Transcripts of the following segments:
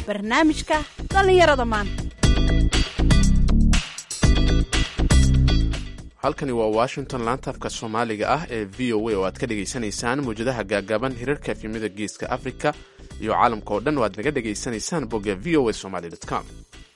barnaamijka dhallinyarada maanta halkani waa washington laantaafka soomaaliga ah ee v o a oo aad ka dhegaysanaysaan mawjadaha gaagaaban hirarka efyimada geeska africa iyo caalamka oo dhan oo aad naga dhegaysanaysaan bogga v o a somaly com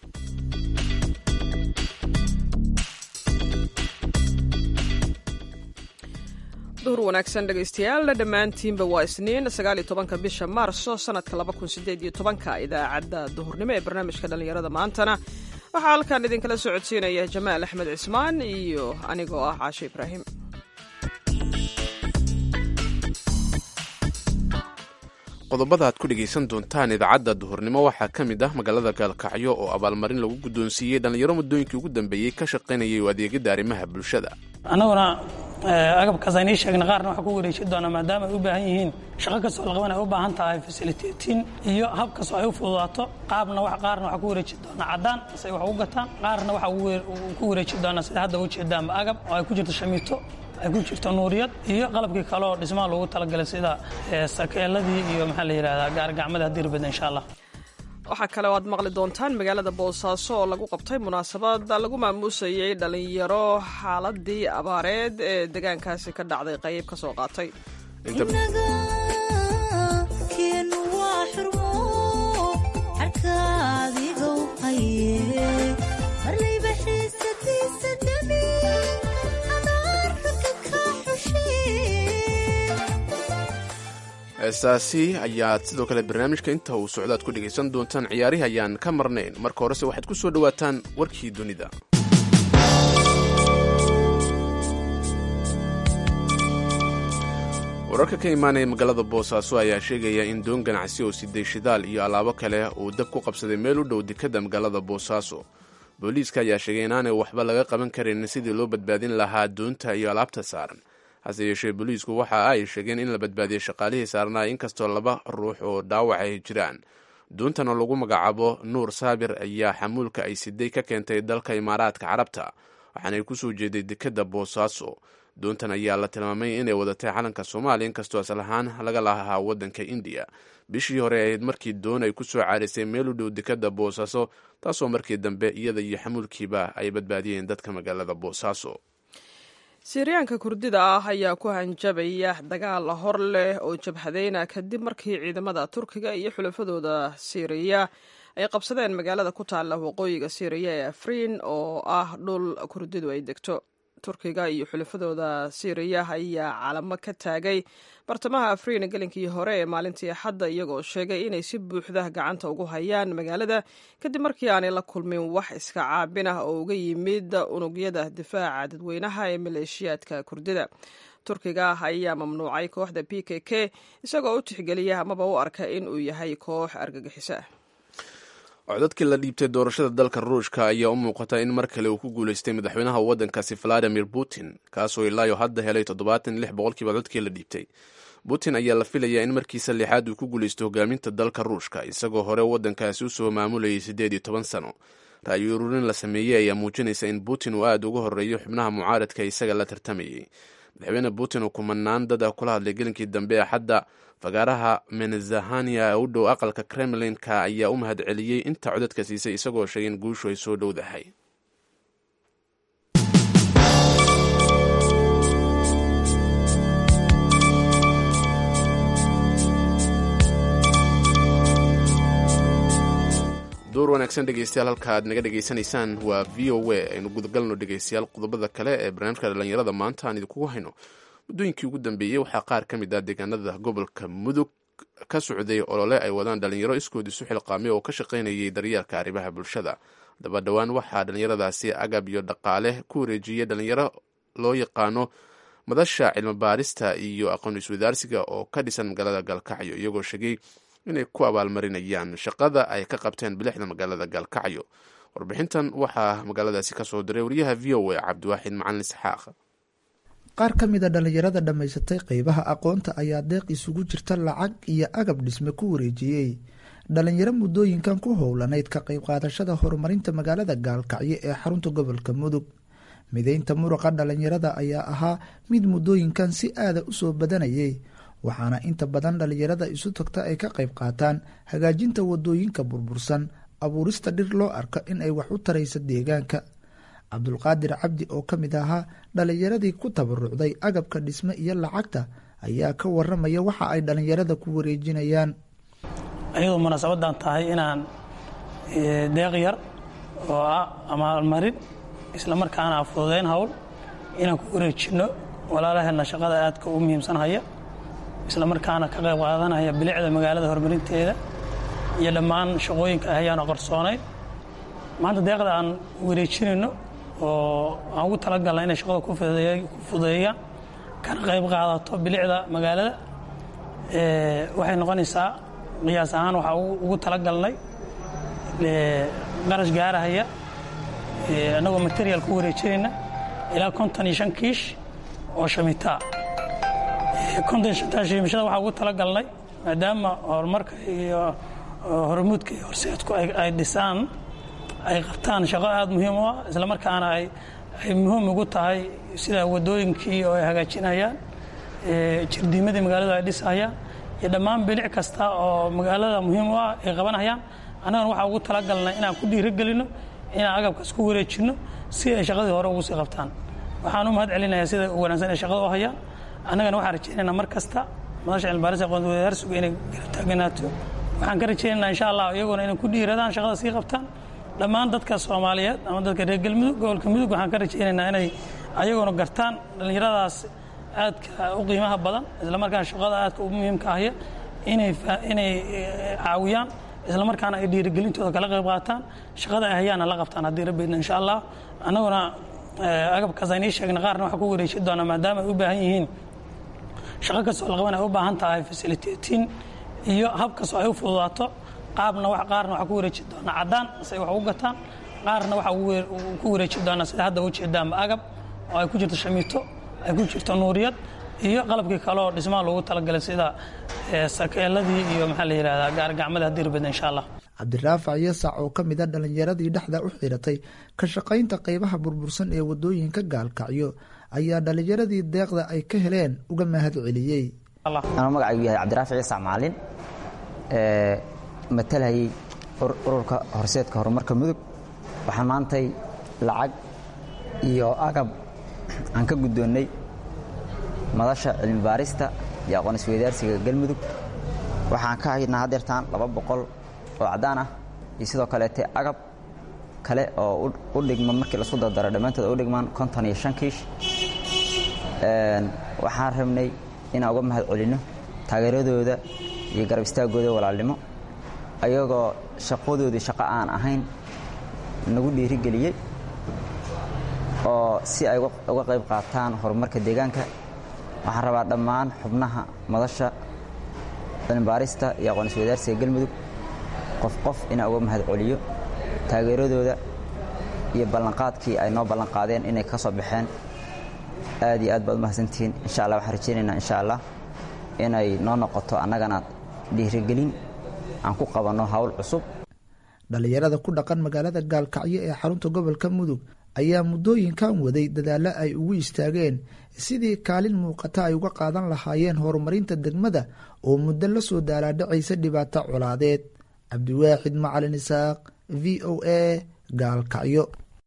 duhur wanaagsan dhegaystayaal dhammaantiinba waa isniin sagaal iyo tobanka bisha maarso sanadka laba kun sideed iyo tobanka idaacadda duhurnimo ee barnaamijka dhallinyarada maantana waxaa halkan idinkala socodsiinaya jamaal axmed cismaan iyo anigoo ah caashe ibraahim qodobada aad ku dhegaysan doontaan idaacadda duhurnimo waxaa ka mid ah magaalada gaalkacyo oo abaalmarin lagu guddoonsiiyey dhallinyaro muddooyinkii ugu dambeeyey ka shaqaynayay oo adeegidda arrimaha bulshada annaguna agabkaas aynii sheegna qaarna waxaa ku wareejin doonaa maadaama ay u baahan yihiin shaqo kastoo la qaban ay u baahan tahay fasiliteetin iyo hab kastoo ay u fududaato qaabna qaarna waxaa ku wareejin doonaa caddaan si ay wax ugu gataan qaarna waxaa ku wareejin doonaa sida hadda ujeedaanba agab oo ay ku jirto shamiito ay ku jirto nuuriyad iyo qalabkii kale oo dhismaha loogu talagalay sida sakeeladii iyo maxaa la yidhahdaa gaargacmada haddii rabada insha allah waxaa kale oo aad maqli doontaan magaalada boosaaso oo lagu qabtay munaasabad lagu maamuusayey dhallinyaro xaaladii abaareed ee deegaankaasi ka dhacday qayb ka soo qaatay heestaasi ayaad sidoo kale barnaamijka inta uu socdo aad ku dhegaysan doontaan ciyaarihi ayaan ka marnayn marka horese waxaad ku soo dhowaataan warkii dunida wararka ka imaanaya magaalada boosaaso ayaa sheegaya in doon ganacsi oo siday shidaal iyo alaabo kale uu dab ku qabsaday meel u dhow dekadda magaalada boosaaso booliiska ayaa sheegay inaanay waxba laga qaban karin sidii loo badbaadin lahaa doonta iyo alaabta saaran hase yeeshee booliisku waxa ay sheegeen in la badbaadiyey shaqaalihii saarnaa inkastoo laba ruux oo dhaawac ay jiraan doontan oo lagu magacaabo nuur saabir ayaa xamuulka ay siday ka keentay dalka imaaraadka carabta waxaanay kusoo jeeday dekadda boosaaso doontan ayaa la tilmaamay inay wadatay calanka soomaaliya inkastoo asal ahaan laga lahaa waddanka indiya bishii hore ahayd markii doon ay kusoo caarisay meel u dhow dekadda boosaaso taasoo markii dambe iyada iyo xamuulkiiba ay badbaadiyeen dadka magaalada boosaaso siiriyaanka kurdida ah ayaa ku hanjabaya dagaal hor leh oo jabhadeyna kadib markii ciidamada turkiga iyo xulafadooda siiriya ay qabsadeen magaalada ku taalla waqooyiga siiriya ee afriin oo ah dhul kurdidu ay degto turkiga iyo xulafadooda siiriya ayaa calamo ka taagay bartamaha afriin gelinkii hore ee maalintii axadda iyagoo sheegay inay si buuxda gacanta ugu hayaan magaalada kadib markii aanay la kulmin wax iska caabin ah oo uga yimid unugyada difaaca dadweynaha ee maleeshiyaadka kurdida turkiga ayaa mamnuucay kooxda p k k isagoo u tixgeliya amaba u arka in uu yahay koox argagixiso ah codadkii la dhiibtay doorashada dalka ruushka ayaa u muuqata in mar kale uu ku guulaystay madaxweynaha waddankaasi valadimir putin kaasoo ilaayo hadda helay toddobaatan lix boqolkiiba codadkii la dhiibtay putin ayaa la filayaa in markiisa lixaad uu ku guulaysto hogaaminta dalka ruushka isagoo hore waddankaasi usoo maamulayay siddeed iyo toban sano ra'yi ururin la sameeyey ayaa muujinaysa in putin uu aada uga horreeyo xubnaha mucaaradka isaga la tartamayay madaxweyne putin oo kumanaan dad ah kula hadlay gelinkii dambe axadda fagaaraha menezahania ee u dhow aqalka kremlinka ayaa u mahad celiyey inta codadka siisay isagoo sheegay in guushu ay soo dhowdahay door wanaagsan dhegeystayaal halka aad naga dhegaysanaysaan waa v o a aynu gudagalno dhegeystayaal qodobada kale ee barnaamijka dhallinyarada maanta aan idinkugu hayno muddooyinkii ugu dambeeyey waxaa qaar ka mid ah deegaanada gobolka mudug ka socday olole ay wadaan dhalinyaro iskood isu xilqaamay oo ka shaqaynayay daryeelka arrimaha bulshada daba dhowaan waxaa dhallinyaradaasi agab iyo dhaqaale ku wareejiyey dhalinyaro loo yaqaano madasha cilmibaarista iyo aqoon iswadaarsiga oo ka dhisan magaalada gaalkacyo iyagoo sheegay inay ku abaalmarinayaan shaqada ay ka qabteen bilixda magaalada gaalkacyo warbixintan waxaa magaaladaasi kasoo diray wariyaha v o a cabdiwaaxid macalin isxaaq qaar ka mid a dhallinyarada dhammaysatay qeybaha aqoonta ayaa deeq isugu jirta lacag iyo agab dhisme ku wareejiyey dhalinyaro muddooyinkan ku howlanayd ka qayb qaadashada horumarinta magaalada gaalkacyo ee xarunta gobolka mudug mideynta muruqa dhalinyarada ayaa ahaa mid muddooyinkan si aada usoo badanayay waxaana inta badan dhalinyarada isu tagta ay ka qayb qaataan hagaajinta wadooyinka burbursan abuurista dhir loo arko in ay wax u taraysa deegaanka cabdulqaadir cabdi oo ka mid ahaa dhalinyaradii ku tabarucday agabka dhisme iyo lacagta ayaa ka waramaya waxa ay dhalinyarada ku wareejinayaan ayadoo munaasabadan tahay inaan deeq yar oo ah amaalmarin isla markaana fududayn hawl inaan ku wareejinno walaalaheenna shaqada aadka u muhiimsan haya isla markaana ka qayb qaadanaya bilicda magaalada horumarinteeda iyo dhammaan shaqooyinka ahayaan oo qarsoonayn maanta deeqda aan wareejinayno oo aan ugu talagalna inay shaqada ku fududeeyaan kana qayb qaadato bilicda magaalada waxay noqonaysaa qiyaas ahaan waxaa ugu talagalnay qarash gaarahaya annagoo material ku wareejinayna ilaa konton iyo shan kiish oo shamitaa konton iyo shantaa shimishada waxaa ugu talagalnay maadaama horumarka iyo hormuudka iyo horseedku ay dhisaan ay qabtaan shaqo aada muhiim u ah isla markaana ay muhiim ugu tahay sida wadooyinkii oo ay hagaajinayaan jirdiimadii magaaladu ay dhisayaan iyo dhammaan bilic kasta oo magaalada muhiim u ah ay qabanayaan annagana waxaa ugu talagalnay inaan ku dhiirigelinno inaan agabkaas ku wareejinno si ay shaqadii hore ugu sii qabtaan waxaan u mahad celinayaa sida u wanaagsan ay shaqada u hayaan annagana waxaan rajaynaynaa mar kasta madasha cilmibaaris aqoonti wadaarsuga inay garab taaganaato waxaan ka rajaynaynaa insha allah iyaguna inay ku dhiiradaan shaqada sii qabtaan dhammaan dadka soomaaliyeed ama dadka reer galmudug gobolka mudug waxaan ka rajaynaynaa inay ayaguna gartaan dhallinyaradaas aadka u qiimaha badan isla markaana shaqada aadka u muhiimka ahya inay inay caawiyaan isla markaana ay dhiirigelintooda kala qayb qaataan shaqada ay hayaana la qabtaan haddii rabbeedna insha allah annaguna agabkaas aynii sheegna qaarna waxaa ku wareeji doonaa maadaama ay u baahan yihiin shaqo kastoo la qaban ay u baahan tahay fasiliteetiin iyo hab kastoo ay u fududaato qaabna qaarna waxaa ku wareeji doonaa caddaan si ay wax ugu gataan qaarna waxaa ku wareeji doonaa sida hadda ujeedaanba agab oo ay ku jirto shamiito ay ku jirto nuuriyad iyo qalabkii kaleoo dhismaha loogu talagalay sida sakeeladii iyo maxaa la yidhahdaa gaargacmada haddii rabbeedna insha allah cabdiraafac yasac oo ka mid a dhallinyaradii dhexda u xiratay ka shaqaynta qaybaha burbursan ee wadooyinka gaalkacyo ayaa dhallinyaradii deeqda ay ka heleen uga mahad celiyey anuu magacaygu yahay cabdiraafic yasac macalin matalhayay ururka horseedka horumarka mudug waxaan maantay lacag iyo agab aan ka guddoonnay madasha cilmi baarista iyo aqoon isweydaarsiga galmudug waxaan ka haynaa hadeertaan laba boqol oo caddaan ah iyo sidoo kaleete agab kale oo u dhigma markii lasu dardaro dhammaantood u dhigmaan konton iyo shan kiish waxaan rabnay inaan uga mahad celinno taageeradooda iyo garab istaagooda walaalnimo ayagoo shaqadoodii shaqo aan ahayn nagu dhiirigeliyey oo si ay uga qayb qaataan horumarka deegaanka waxaan rabaa dhammaan xubnaha madasha cilmibaarista iyo aqoon isweydaarsiga galmudug qof qof inaan uga mahad celiyo taageeradooda iyo ballanqaadkii ay noo ballanqaadeen inay ka soo baxeen aad iyo aad baad u mahadsantihiin insha allah waxaan rajaynaynaa insha allah inay noo noqoto annagana dhiirigelin aan ku qabanno hawl cusub dhallinyarada ku dhaqan magaalada gaalkacyo ee xarunta gobolka mudug ayaa muddooyinkan waday dadaallo ay ugu istaageen sidii kaalin muuqata ay uga qaadan lahaayeen horumarinta degmada oo muddo la soo daalaadhacaysa dhibaato colaadeed cabdiwaaxid macalin isaaq v o a gaalkacyo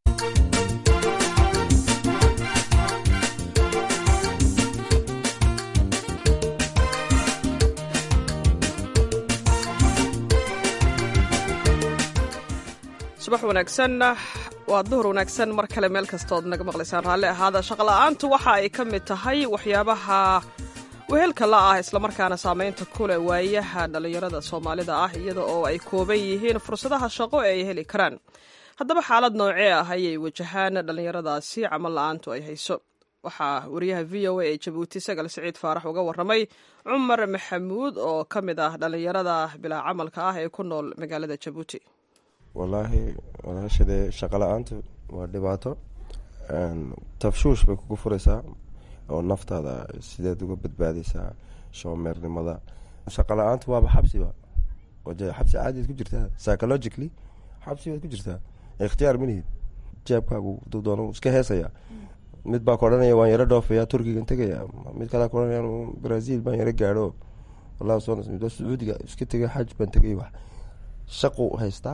subax wanaagsan waa duhur wanaagsan mar kale meel kastood naga maqlaysaan raalli ahaada shaqola'aantu waxa ay ka mid tahay waxyaabaha wehelka la ah islamarkaana saamaynta kuleh waayaha dhallinyarada soomaalida ah iyada oo ay kooban yihiin fursadaha shaqo ee ay heli karaan haddaba xaalad noocee ah ayay wajahaan dhallinyaradaasi camal la-aantu ay hayso waxaa wariyaha v o a ee jabuuti sagal siciid faarax uga warramay cumar maxamuud oo ka mid ah dhallinyarada bilaa camalka ah ee ku nool magaalada jabuuti wallaahi walaashadee shaqo la-aantu waa dhibaato tafshuush bay kugu furaysaa oo naftaada sideed uga badbaadaysaa shoomeernimada shaqo la-aantu waaba xabsiba xabsi caadiad ku jirtaa psychologically xabsi baad ku jirtaa ikhtiyaar malihid jeebkaagu duu doona iska heesaya mid baa ku odhanaya waan yaro dhoofaya turkigan tegaya mid kalea ku odhanaya brazil baan yaro gaadho wallah soo nasmid sacuudiga iska tegay xaj baan tegay wax shaqu haystaa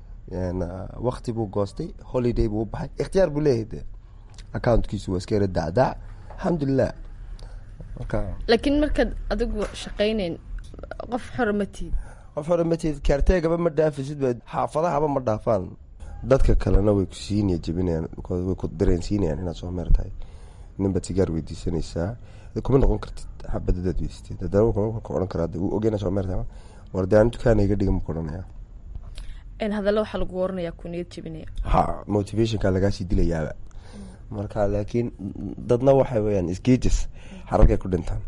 wakti buu goostay holiday buu u baxay ikhtiyaar buu leeyahay de accountkiisu waa iska yara dacdac alxamdulilah marka laakiin markaad adigu shaqayneyn qof xora ma tihid qof hore matid kaarteegaba ma dhaafisid ba xaafadahaba ma dhaafaan dadka kalena way ku siinaya jebinayaan way ku dareensiinayaan inaad soo meer tahay ninbaad sigaar weydiisanaysaa kuma noqon kartid xabadadaad weysatid haddana wuxuu ku odhan karaa uu ogeyna soo meer tahay war dee aan dukaana iga dhigan ku odhanaya hadalla waxaa lagu waranayaa ku niyad jebinaya ha motivationka lagaasii dilayaaba marka laakiin dadna waxay weyaan isgeejis xaragay ku dhintaan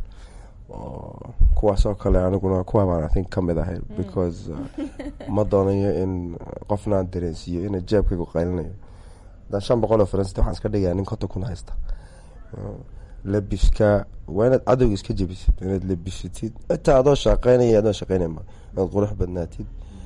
kuwaasoo kale aniguna kuwa baan i think ka mid ahay because ma doonayo in qofna aan dareensiiyo ina jeebkaygu qaylinayo haddaan shan boqol oo faransit waxaan iska dhigayaa nin konta kun haysta labiska waa inaad cadowga iska jebisid inaad labisatid xitaa adoo shaqeynaya adoo shaqeynayma inaad qurux badnaatid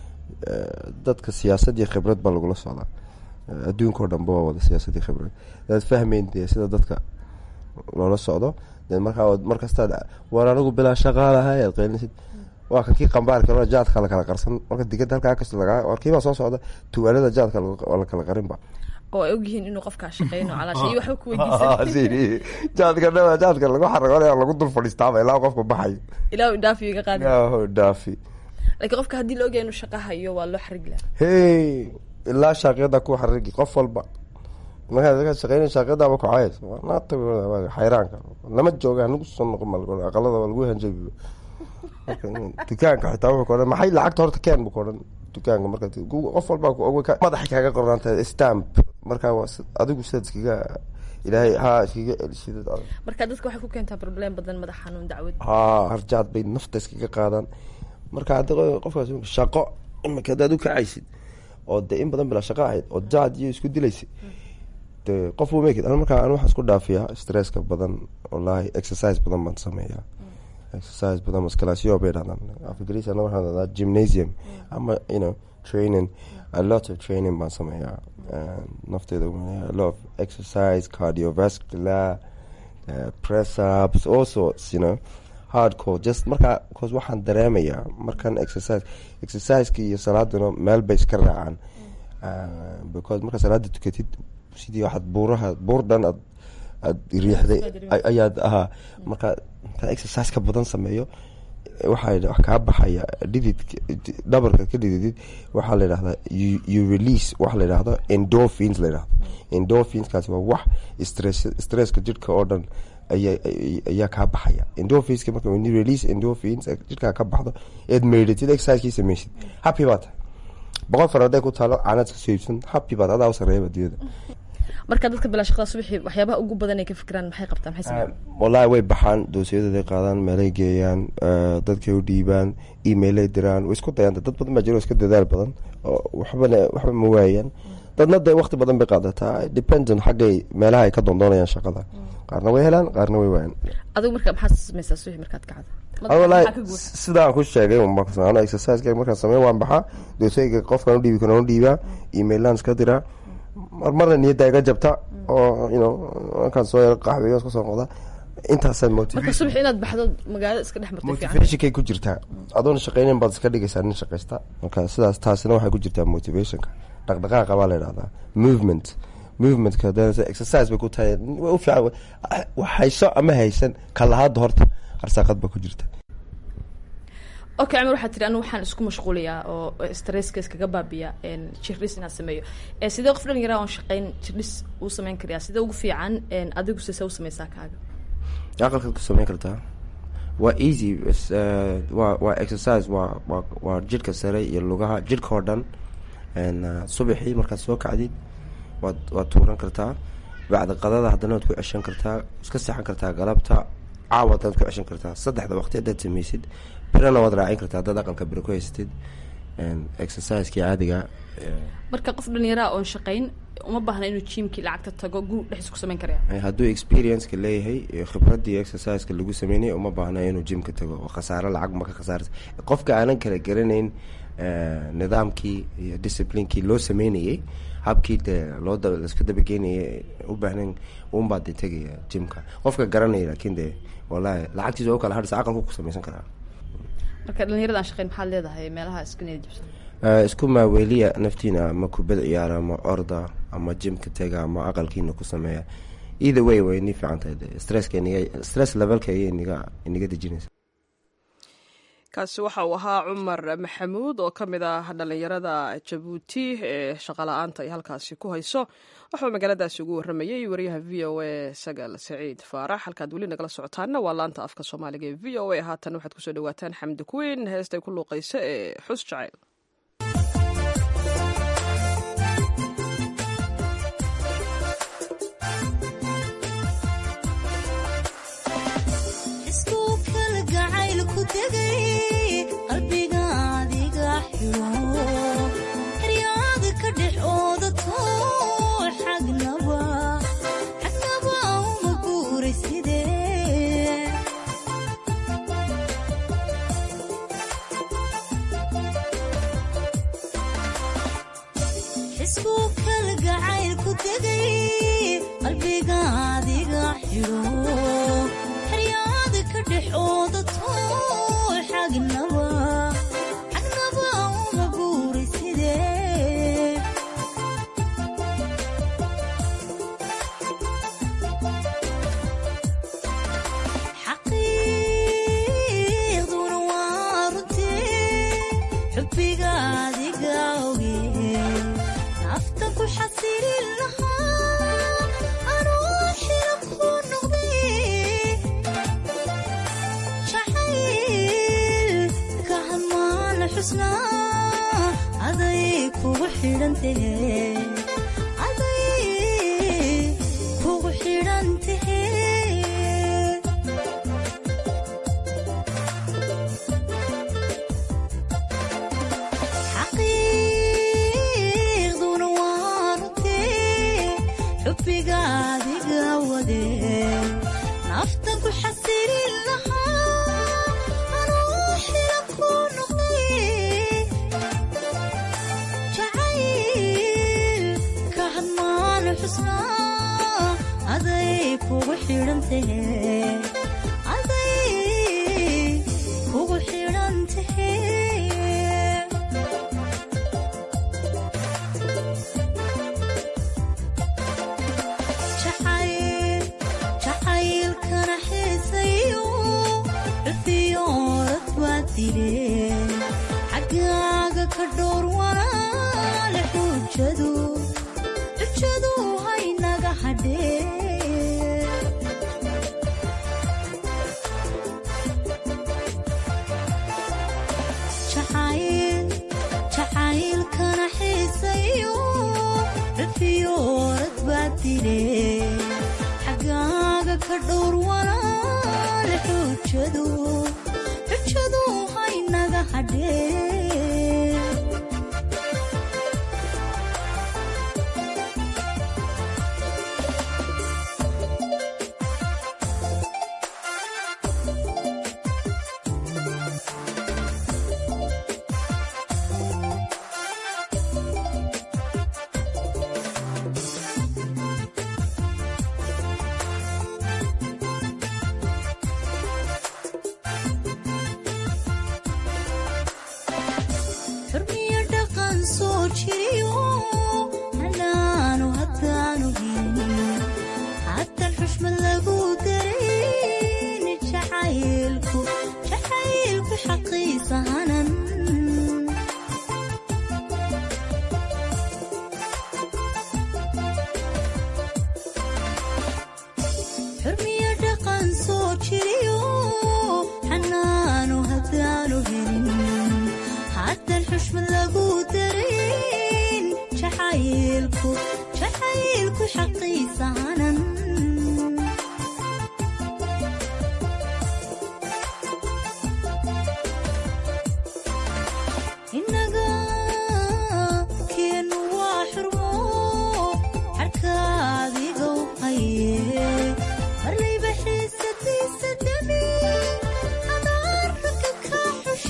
dadka siyaasad iyo khibrad baa lagula socdaa adduunka oo dhanba waa wada siyaasad iyo khibrad adaad fahmeyn dee sida dadka loola socdo de markaa markastaad war anigu bilaa shaqaalahay aad qeylinsid waa kan kii qambaarka jaadka lakala qarsan marka digada halkaa kasta lagaa warkiibaa soo socda tuwaalada jaadka waa lakala qarinba oo ay ogyihiin inuu qofkaa shaqeyno calaasha iyo waxba ku weydiisan jaadka dha jaadka lagu xaragoonaya lagu dul fadhiistaaba ilaa qofka baxayo ilaa uu dhaafi iga qaadi yaho dhaafi laakiin qofka haddii la ogyahay inuu shaqa hayo waa loo xarig laha hey ilaa shaaqyada ku xarigi qof walba markaa shaqeyn shaaqyadaaba ku cays naata xayraanka lama jooga hanagu soo noqon mal aqalada waa lagu hanjabi dukaanka xitaa wuxuu ka odhan maxay lacagta horta keen buu ka odhan dukaanka marka qof walba madaxa kaaga qornaanta stamp markaa adigu sidaad iskaga ilaahay ha iskaga elishidad marka dadka waxay ku keentaa problem badan madax xanuun dacwad ha harjaad bay nafta iskaga qaadaan marka haddi qofkaas shaqo imika haddaad u kacaysid oo de in badan bilaa shaqo ahayd oo jaad iyo isku dilaysid de qof mek markaa an waxaan isku dhaafiyaa stresska badan wallaahi exercise badan baan sameeyaa exercise badan maskalaasyo bay dhahdaan afgris ana waxaan dhahdaa gymnasium ama you know training a lot of training baan sameeyaa nafteeda a lot of exercise cardiovascular uh, press ups all sorts you know hardcore just markaa bcause waxaan dareemayaa markan exercise exerciseka iyo salaaduna meel bay iska raacaan because markaa salaada tukatid sidii waxaad buuraha buur dhan aad aad riixday ayaad ahaa markaa markaa exercise ka badan sameeyo waxaa wax kaa baxaya dhidid dhabarka ka dhididid waxaa la yidhahdaa you release waxa la yidhahdo endorphins la yidhahdo endorphinskaasi waa wax stress stresska jidhka oo dhan ayaa ayaa kaa baxaya endorphinska marka when you release endorphins jidhkaa ka baxdo eed meydhatid exercisekii sameysid happy baa tahay boqol far hadday ku taalo caanaad iska soo iibsan happy baad adaa u sareeyaba adduunyada marka dadka bilaa shaqada subaxii waxyaabaha ugu badan ay ka fikiraan maxay qabtaan maxay sameeyaan wallaahi way baxaan doosiyadooday qaadaan meelay geeyaan dadkay u dhiibaan emailay diraan way isku dayaan dad badan baa jiro iska dadaal badan oo waxbana waxba ma waayaan dadna dee waqti badan bay qaadataa dependent xaggay meelaha ay ka doondoonayaan shaqada qaarna way helaan qaarna way waayaan adigu marka maxaad sameysaa subaxii markaad kacdo wallaahi sidaan ku sheegay an exerciseka markaan sameyn waan baxaa doosayga qofkaan udhiibi karo u dhiibaa emailaan iska diraa marmarna niyadda iga jabta oo you know markaan soo yaro qaxweyo iska soo noqda intaasaa marka subax inaad baxdo magaalada iska dhex martay fiican motivationkay ku jirtaa adoona shaqeynin baad iska dhigaysaa nin shaqaysta marka sidaas taasina waxay ku jirtaa motivationka dhaqdhaqaaqa baa la yidhahdaa movement movementka exercise bay ku tahay way u fiican hayso ama haysan kalahaada horta arsaaqad baa ku jirta okay cumar waxaa tiri anu waxaan isku mashquuliyaa oo stresska iskaga baabiya jirdhis inaan sameeyo sidee qof dhalinyara oon shaqeyn jirdhis uu sameyn karayaa sidee ugu fiican adigu sise u sameysaa kaaga aqalkaad ku sameyn kartaa waa easy waa waa exercise waa waa waa jidhka sare iyo lugaha jidhka oo dhan subaxii markaad soo kacdid waad waad tuuran kartaa bacda qadada haddana waad ku ceshan kartaa iska seexan kartaa galabta caawad aad ku ceshan kartaa saddexda waqti haddaad sameysid birana waad raacin kartaa haddaad aqalka biro ku haysatid exerciseki caadiga marka qof dhalinyaraha oon shaqeyn uma baahna inuu jiimkii lacagta tago guri dhexdiis ku sameyn karaya hadduu experienceka leeyahay khibradii exerciseka lagu sameynay uma baahna inuu jimka tago oo khasaaro lacag ma ka khasaarta qofka aanan kala garanayn nidaamkii iyo disciplinekii loo sameynayay habkii dee loo laisku dabageynaya u baahnayn unbaa dee tegaya jimka qofka garanaya laakiin dee wallahi lacagtiisa oo kale hadhisa aqalku ku samaysan karaa marka dhalinyarada aan shaqeyn maxaad leedahay meelaha iska niyad jibsan isku maaweeliya naftiina ama kubad ciyaara ama orda ama jimka tega ama aqalkiina ku sameeya either way way ni fiican tahay stresska iniga stress levelka ayay iniga iniga dejinaysa kaasi waxa uu ahaa cumar maxamuud oo ka mid ah dhallinyarada jabuuti ee shaqala-aanta ay halkaasi ku hayso waxuu magaaladaasi ugu waramayey wariyaha v o a sagal saciid faarax halkaad weli nagala socotaana waa laanta afka soomaaliga ee v o a haatan waxaad kusoo dhawaataan xamdi kuweyn heestay ku luuqaysa ee xus jacayl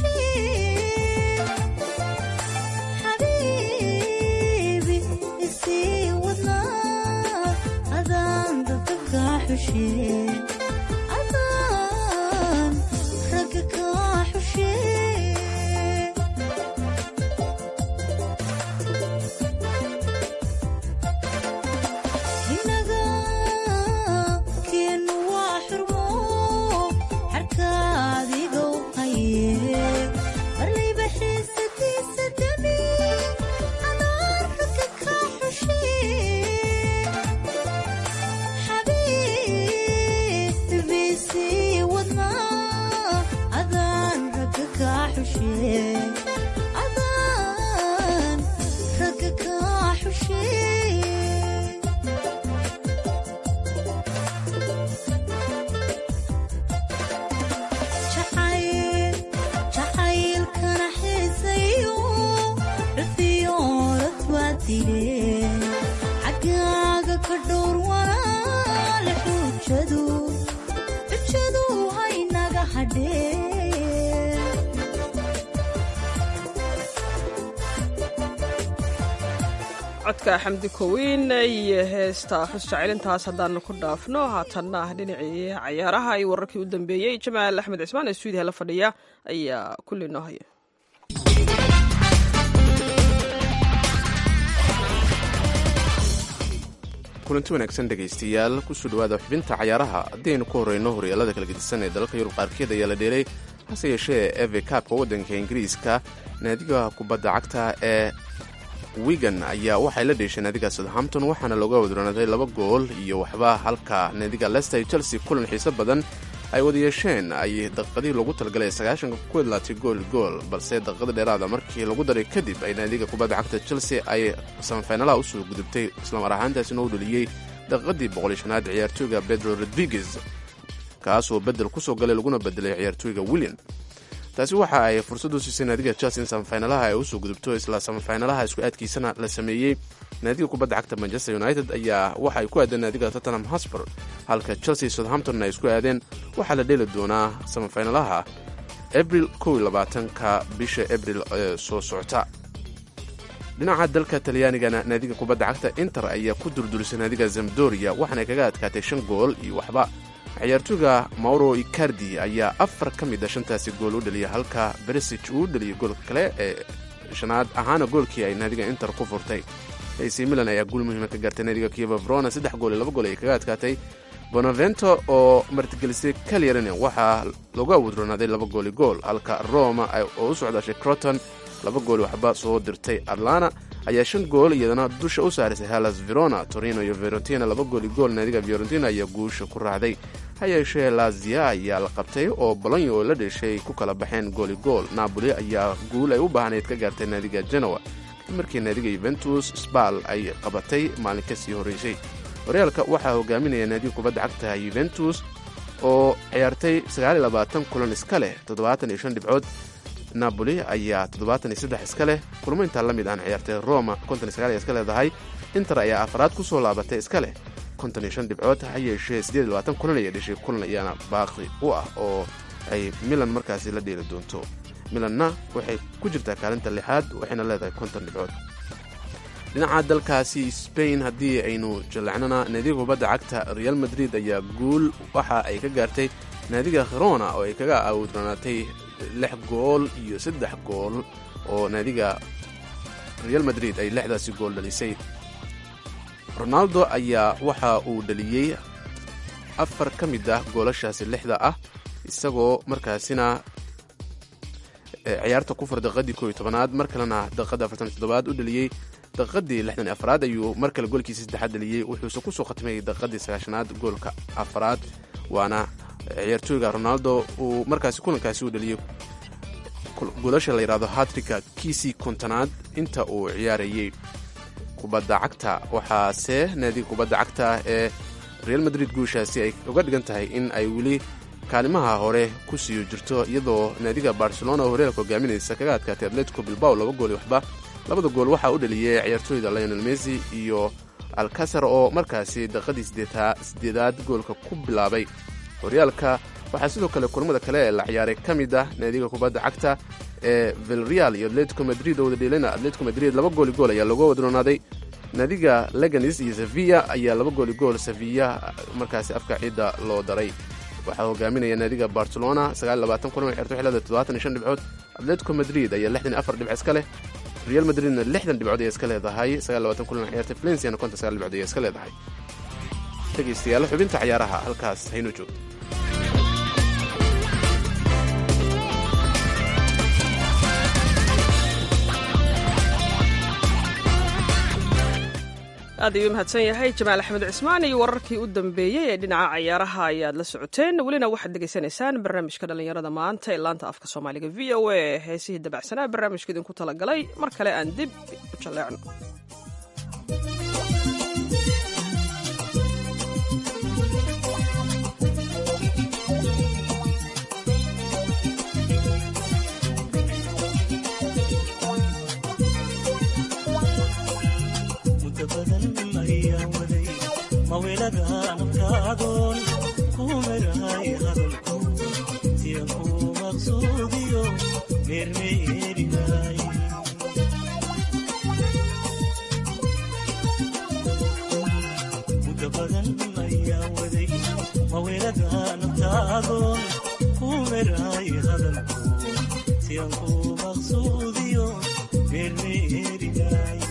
Habibi xushee adaan ragga kaa xushee inaga keenu waa xurmo xarkaadigow haye marlayba xiisadiisa dami adaan ragga kaa xushee xabiibisii wadnaa adaan ragga kaa xushee adaan ragga kaa xushee jacayl jacaylkana xiisayo dhafiyoorad waa dileen xaggaaga ka dhowr walaale xujadu xujadu haynaga hadheen codka xamdi kowiin iyo heesta xus jacilintaas haddaanu ku dhaafno haatanna ah dhinacii cayaaraha iyo wararkii u dambeeyey jamaal axmed cismaan ee stuudiyaha la fadhiya ayaa kulli noo haya kulanti wanaagsan dhegaystayaal kusoo dhawaada xubinta cayaaraha haddaynu ku horreyno horyaalada kala gedisan ee dalalka yurub qaarkeed ayaa la dheelay hase yeeshee eve kaabka waddanka ingiriiska naadiga kubadda cagta ee wigan ayaa waxay la dheeshay naadiga southampton waxaana looga wadroonaaday laba gool iyo waxba halka naadiga lester iyo chelsea kulan xiiso badan ay wada yeesheen ay daqiiqadihii loogu talagalay sagaashanka ku idlaatay gool gool balse daqiiqada dheeraada markii lagu daray kadib ay naadiga kubadda cagta chelsea ay samafinalaha usoo gudubtay islamar ahaantaasina u dhaliyey daqiiqadii boqolishanaad ciyaartooyga pedro rodriguez kaasoo bedel kusoo galay laguna bedelay ciyaartooyga william taasi waxa ay fursad u siisay naadiga chelsea in samafinalaha ay usoo gudubto isla samafinalaha isku aadkiisana la sameeyey naadiga kubadda cagta manchester united ayaa waxa ay ku aadeen naadiga tottenham hosper halka chelsea southampton ay isku aadeen waxaa la dheeli doonaa samafinalaha abril ka bisha abril ee soo socota dhinaca dalka talyaanigana naadiga kubadda cagta inter ayaa ku durdurisay naadiga zamdoria waxaana kaga adkaatay shan gool iyo waxba ciyaartooyga mauro icardi ayaa afar ka mid a shantaasi gool u dhaliyay halka beresig uu dhaliyay goolka kale ee shanaad ahaana goolkii ay naadiga inter ku furtay ac milan ayaa guul muhiima ka gaartay naadiga kieva vrona saddex gool iyo laba gool ay kaga adkaatay bonavento oo martigelisay kalyarine waxaa lagu awoodroonaaday laba gooli gool halka roma oo u socdaashay croton laba gool waxba soo dirtay atlana ayaa shan gool iyadana dusha u saarisay halas verona torino iyo verontina laba gooli gool naadiga fiorentina ayaa guusha ku raacday ha yeeshee lazia ayaa la qabtay oo bolonyo oo la dheshay ku kala baxeen gooli gool napoli ayaa guul ay u baahnayd ka gaartay naadiga genoa kadib markii naadiga yuventus sbal ay qabatay maalin ka sii horreysay horyaalka waxaa hogaaminaya naadiga kubadda cagta yuventus oo ciyaartay kulan iska leh dhibcood napoli ayaa iska leh kulmo intaa la mid aan ciyaartay roma iska leedahay inter ayaa afraad ku soo laabatay iska leh dhibcood ha yeeshee kulan ayay dheshay kulan ayaana baaqi u ah oo ay milan markaasi la dheeli doonto milanna waxay ku jirtaa kaalinta lixaad waxayna leedahay konton dhibcood dhinaca dalkaasi spain haddii aynu jallacnana naadiga kubadda cagta real madrid ayaa guul waxa ay ka gaartay naadiga khirona oo ay kaga aawudranaatay lix gool iyo saddex gool oo naadiga real madrid ay lixdaasi gool dhalisay ronaldo ayaa waxa uu dhaliyey afar ka mid ah goolashaasi lixda ah isagoo markaasina ciyaarta ku fur daqiiqadii kooiyo tobanaad mar kalena daqiiqadda afartan iyo toddobaad u dhaliyey daqiiqadii lixdan iyo afraad ayuu mar kale goolkiisa saddexaad dhaliyey wuxuuse kusoo khatmayay daqiiqadii sagaashanaad goolka afraad waana ciyaartooyga ronaldo uu markaasi kulankaasi u dhaliyey goolasha la yidhahdo hatrika kiisii kontonaad inta uu ciyaarayey kubadda cagta waxaase naadiga kubadda cagta ee real madrid guushaasi ay uga dhigan tahay in ay weli kaalimaha hore ku sii jirto iyadoo naadiga barcelona oo horyaalka hogaaminaysa kaga adkaatay atletico bilbao laba gool iyo waxba labada gool waxaa u dhaliyey ciyaartooyda lionel messi iyo alcasar oo markaasi daqiiqadii sideedaad goolka ku bilaabay horyaalka waxaa sidoo kale kulamada kale ee la ciyaaray ka mid ah naadiga kubadda cagta ee vilreal iyo atletico madrid oo wada dheelana atletico madrid laba gooli gool ayaa looga wadroonaaday naadiga leganis iyo sevilla ayaa laba gooli gool sevilla markaasi afka ciidda loo daray waxaa hogaaminaya naadiga barcelona kulan ay xirto xilada dhibcood atletico madrid ayaa dhibc iska leh real madridna lixdan dhibcood ay iska leedahay kulan ay xirtay valenciana konton sagaal dhibcood ay iska leedahay dhegaystayaal xubinta ciyaaraha halkaas haynu joogto aad ayuu mahadsan yahay jamaal axmed cismaan iyo wararkii u dambeeyey ee dhinaca cayaaraha ayaad la socoteen welina waxaad degeysanaysaan barnaamijka dhallinyarada maanta ee laanta afka soomaaliga v o a ee heesihii dabacsanaa barnaamijka idinku talagalay mar kale aan dib u jalleecno maweladaanabkaadoon kumerahay hadalko siyanku maqsuudiyo meermeerinay muda badan ayaa waday maweladaanabkaadoon kumerahay hadalko siyanku maqsuudiyo meermeerinay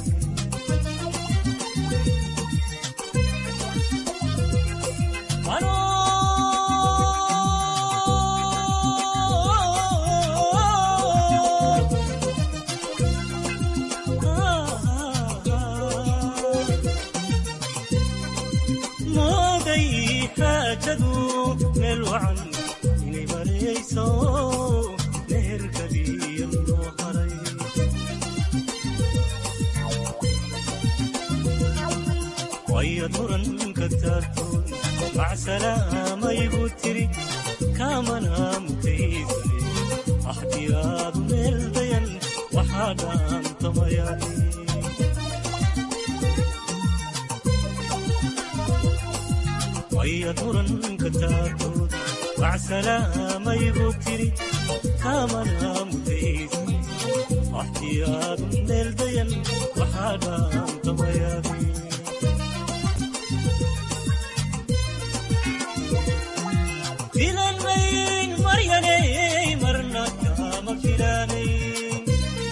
mooday xaajadu meel wacan inay marayso meherkadiya loo haray wayad muranka taartoon macsalaamayigu tiri kaamana mutaysane axdiyaadu meel dayan waxaa dhaantamayani wayad muranka taartoon macsalaamayigu tiri kaamana mutaysane axdiyaadu meel dayan waxaa dhaantamayani filanmayn maryanay marna kama filanayn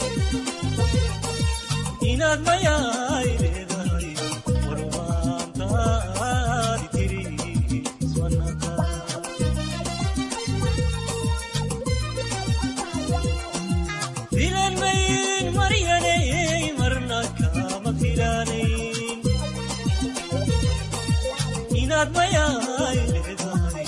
inaad mayaay leedahay warwaantaadi tiri iswanaka filanmayn maryanay marna kama filanayn inaad mayaay leedahay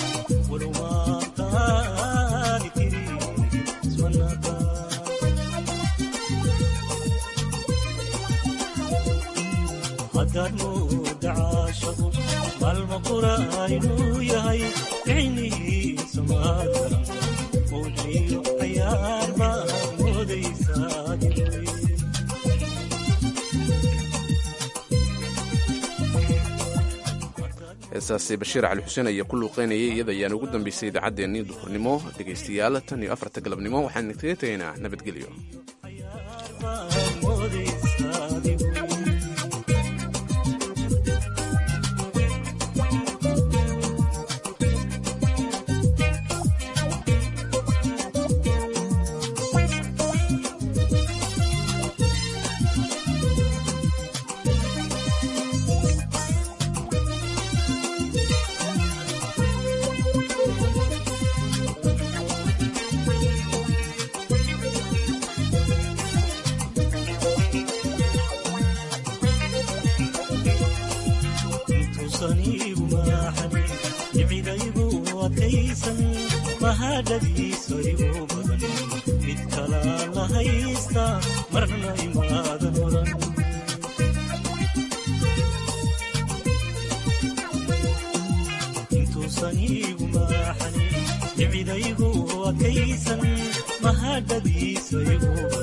haddaad mooda caashaqu maalma qura inuu yahay ficnihiisa maada mowjiyo cayaar baad moodaysaa heesaasi bashiir cali xuseen ayaa ku luuqeynayay iyada ayaan ugu dambeysay idaacaddeenii duhurnimo dhegaystayaal tan iyo afarta galabnimo waxaan kaga tegaynaa nabadgelyo intuusaniigu maaxanin icidaygu adkaysan mahadhadiisa igu badan mid kalaa la haysta marna imaadan oran intuusaniigu maaxanin icidaygu adkaysan mahadhadiisa igu badan